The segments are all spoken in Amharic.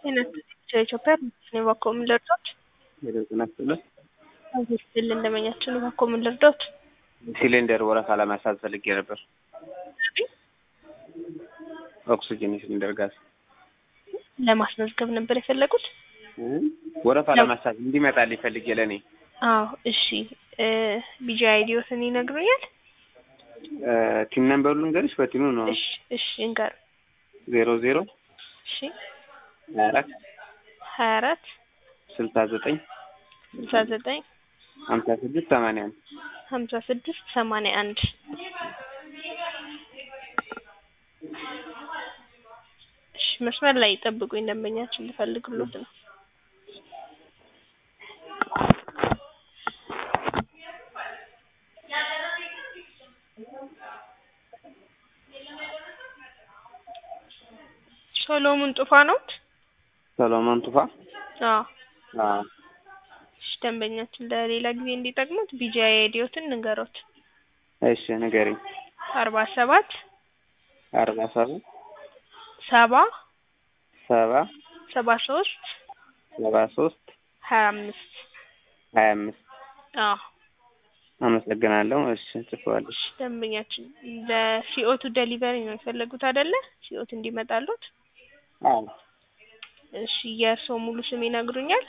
ኢትዮጵያ ነው እባክዎ ምን ልርዳዎት? ጤና ይስጥልን። ስል እንደመኛችን እባክዎ ምን ልርዳዎት? ሲሊንደር ወረፋ ለማሳዝ ፈልጌ ነበር። ኦክሲጅን ሲሊንደር ጋዝ ለማስመዝገብ ነበር የፈለጉት? ወረፋ ለማሳዝ እንዲመጣልኝ ፈልጌ ለእኔ። አዎ እሺ ቢጂ አይዲዎትን ይነግሩኛል? ቲም ነምበሩ ልንገርሽ? በቲኑ ነው። እሺ እሺ እንገር ዜሮ ዜሮ እሺ ሀያ አራት ሀያ አራት ስልሳ ዘጠኝ ስልሳ ዘጠኝ ሀምሳ ስድስት ሰማንያ አንድ ሀምሳ ስድስት ሰማንያ አንድ እሺ መስመር ላይ ይጠብቁኝ ደንበኛችን ልፈልግሎት ነው። ሶሎሞን ጡፋ ነዎት? ሰሎሞን ቱፋ። አዎ አዎ እሺ ደንበኛችን ለሌላ ጊዜ እንዲጠቅሙት ቢጂአይ አይዲዎትን ንገሮት። እሺ ንገሪኝ። አርባ ሰባት አርባ ሰባት ሰባ ሰባ ሰባ ሶስት ሰባ ሶስት ሀያ አምስት ሀያ አምስት አዎ አመሰግናለሁ። እሺ ጽፈዋለሁ። እሺ ደንበኛችን ለሲኦቱ ደሊቨሪ ነው የፈለጉት አይደለ? ሲኦት እንዲመጣሉት። አዎ እሺ የእርስዎ ሙሉ ስም ይነግሩኛል?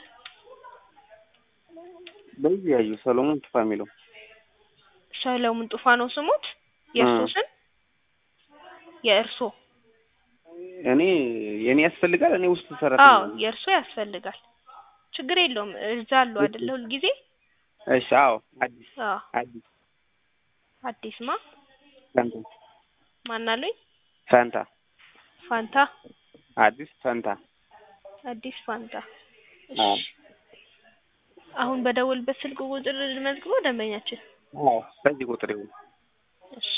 በዚህ ያዩ ሰሎሞን ቱፋ የሚለው ሰለሞን ጡፋ ነው ስሙት? የእርስዎ ስም? የእርስዎ? እኔ የኔ ያስፈልጋል። እኔ ውስጥ አዎ ሰራተኛ ነኝ። የእርስዎ ያስፈልጋል። ችግር የለውም እዛ አሉ አይደለ ሁልጊዜ? እሺ አዎ አዲስ አዎ አዲስ አዲስ ማ ፈንታ ማን አሉኝ? ፈንታ ፋንታ አዲስ ፈንታ አዲስ ፋንታ። አዎ እሺ አሁን በደወልበት ስልክ ቁጥር ልመዝግበው ደንበኛችን? አዎ በዚህ ቁጥር ይሁን። እሺ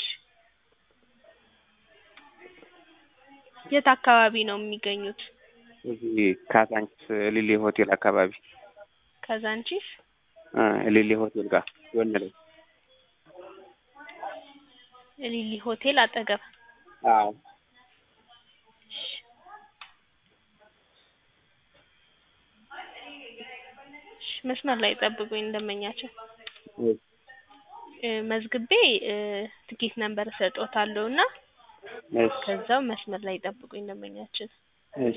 የት አካባቢ ነው የሚገኙት? እዚህ ካዛንቺስ ሊሌ ሆቴል አካባቢ ካዛንቺስ እ ሊሌ ሆቴል ጋር ጎን ላይ ሊሊ ሆቴል አጠገብ። አዎ እሺ እሺ መስመር ላይ ጠብቁኝ ደንበኛችን። እሺ እ መዝግቤ እ ትኬት ነምበር እሰጥዎታለሁ እና እሺ ከዛው መስመር ላይ ጠብቁኝ ደንበኛችን። እሺ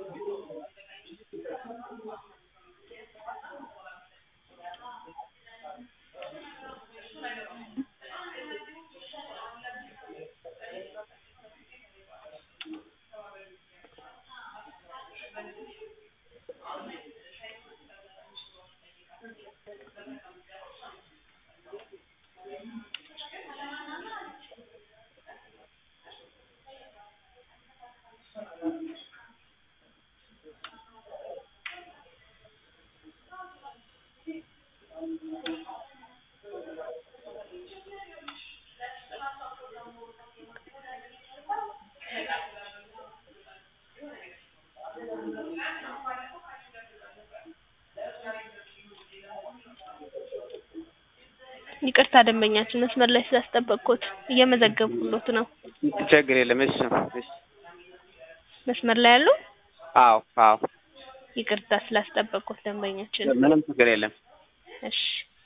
ይቅርታ ደንበኛችን መስመር ላይ ስላስጠበቅኩት እየመዘገብኩሎት ነው። ችግር የለም። እሺ እሺ መስመር ላይ ያሉ? አዎ አዎ ይቅርታ ስላስጠበቅኩት ደንበኛችን። ምንም ችግር የለም። እሺ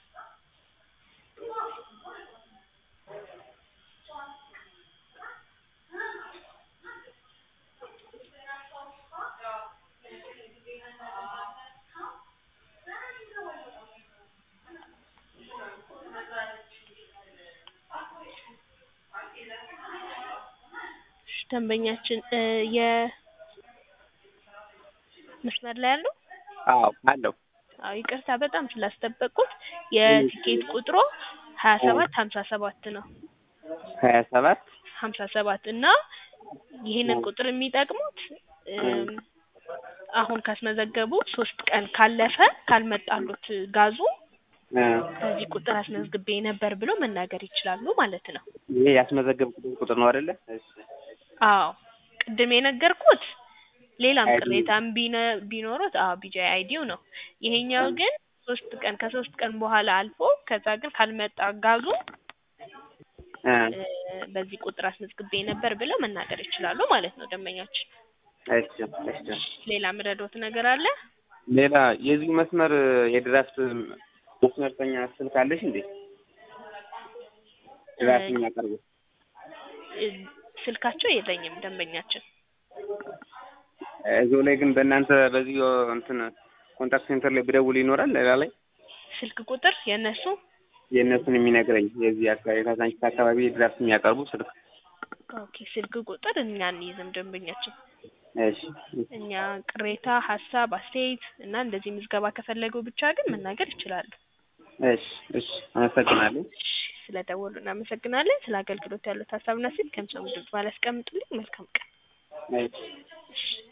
እሺ ደንበኛችን እ የ መስመር ላይ ያሉ? አዎ አለው። አዎ ይቅርታ በጣም ስላስጠበቅኩት የቲኬት ቁጥሩ ሀያ ሰባት ሀምሳ ሰባት ነው። ሀያ ሰባት ሀምሳ ሰባት እና ይሄንን ቁጥር የሚጠቅሙት እም አሁን ካስመዘገቡ ሶስት ቀን ካለፈ ካልመጣሉት ጋዙ እ በዚህ ቁጥር አስመዝግቤ ነበር ብለው መናገር ይችላሉ ማለት ነው። ይሄ ያስመዘገብኩት ቁጥር ነው አይደለ? እሺ አዎ ቅድም የነገርኩት ሌላም አይዲ ቅሬታም ቢነ ቢኖሩት አዎ ቢጂአይ አይዲው ነው። ይሄኛው ግን ሶስት ቀን ከሶስት ቀን በኋላ አልፎ ከዛ ግን ካልመጣ ጋዙ እ እ በዚህ ቁጥር አስመዝግቤ ነበር ብለው መናገር ይችላሉ ማለት ነው ደንበኛችን። እሺ እሺ ሌላ ምረዶት ነገር አለ? ሌላ የዚህ መስመር የድራፍት መስመርተኛ ስልክ አለሽ እንዴ? ድራፍት የሚያቀርቡ እ፣ ስልካቸው የለኝም ደንበኛችን። እዚሁ ላይ ግን በእናንተ በዚህ እንትን ኮንታክት ሴንተር ላይ ብደውል ይኖራል ሌላ ላይ ስልክ ቁጥር የእነሱ የእነሱን የሚነግረኝ የዚህ አካባቢ ካዛንቺስ አካባቢ ድራፍት የሚያቀርቡ ስልክ ኦኬ፣ ስልክ ቁጥር እኛ እንይዝም ደንበኛችን። እሺ እኛ ቅሬታ፣ ሀሳብ፣ አስተያየት እና እንደዚህ ምዝገባ ከፈለጉ ብቻ ግን መናገር ይችላሉ። እሺ እሺ አመሰግናለሁ እሺ፣ ስለደወሉ እናመሰግናለን። ስለ አገልግሎት ያሉት ሀሳብና ስልክ ከምሰሙ ድምጽ ባላስቀምጡልኝ መልካም ቀን። እሺ እሺ